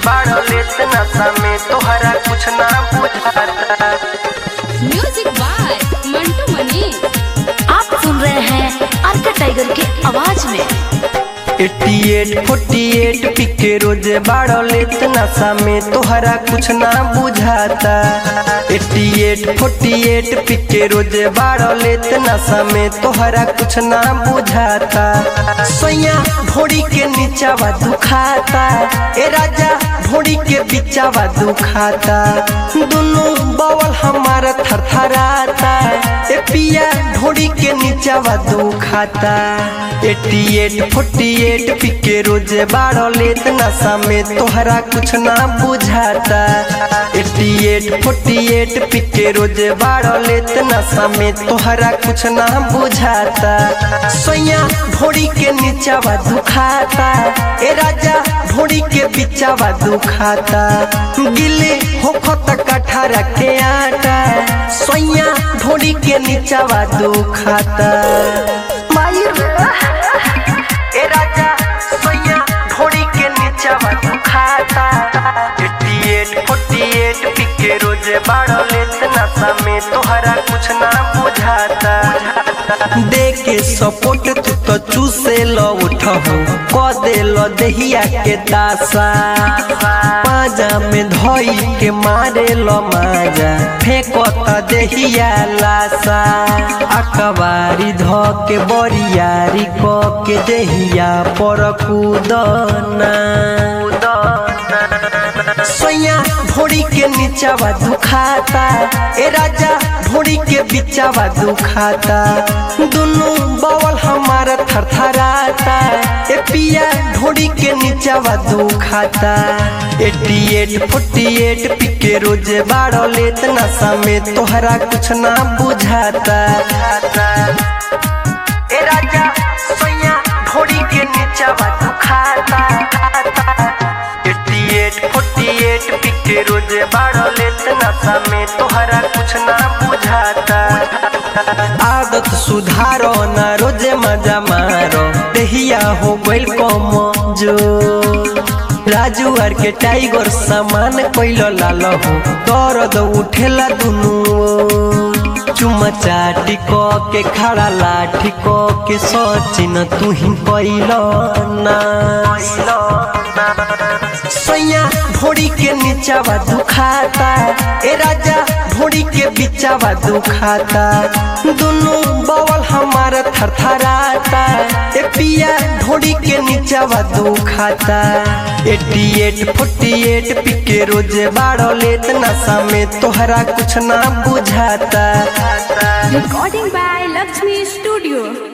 बाड़ो लेत नशा में तोहरा कुछ ना बुझाता म्यूजिक बाय मंटू मनी आप सुन रहे हैं अर्का टाइगर की आवाज में 88 48 पिके रोजे बाड़ो लेत नशा में तोहरा कुछ ना बुझाता 88 48 पिके रोजे बाड़ो लेत नशा में तोहरा कुछ ना बुझाता सोया भोड़ी के नीचावा दुखाता ए राजा भोड़ी के बिचावा दुखाता दोनों बवल हमारा थरथराता ए पिया ढोड़ी के नीचावा दुखाता 88 48 पिके रोजे बाड़ो लेत नशा में तोहरा कुछ ना बुझाता 88 48 पिके रोजे बाड़ो लेत नशा में तोहरा कुछ ना बुझाता सोया भोड़ी के नीचावा दुखाता ए राजा भोड़ी के बिचावा दुखाता गिले होखो तक अठारह के आटा सोया भोड़ी के नीचावा दुखाता माई ए राजा सोया भोड़ी के नीचावा दुखाता 88 48 पिके रोजे बाड़ो लेत नशा में तोहरा कुछ ना बुझाता दे के सपोर्ट तू तो चूसे लो उठहो क दे लो दहिया के दासा पाजा में धोई के मारे लो माजा फेंको त दहिया लासा अकबारी धो के बोरियारी क के दहिया पर कूदना सोया भोड़ी के नीचावा दुखाता ए राजा भोड़ी के बिचावा दुखाता दोनों बवल हमारा थरथराता ए पिया ढोड़ी के नीचावा दुखाता 88 48 पिके रोजे बाड़ो लेत नशा में तोहरा कुछ ना बुझाता ए राजा सोया भोड़ी के नीचावा दुखाता 88 48 पिके रोजे बाड़ो लेत नशा में तोहरा कुछ ना बुझाता आदत सुधारो ना रोजे मजा मारो देहिया हो गइल कम जो राजू आर के टाइगर सामान कोइलो लालो हो दर्द उठेला दुनु चुमा चाटी क के खड़ा लाठी क के सचिन तू ही कोइलो ना सैया भोड़ी के नीचावा दुखाता ए राजा भोड़ी के बिचावा दुखाता दोनों बवल हमारा थरथराता ए पिया ढोड़ी के नीचावा दुखाता 88 48 पिके रोजे बाड़ो लेत नशा में तोहरा कुछ ना बुझाता रिकॉर्डिंग बाय लक्ष्मी स्टूडियो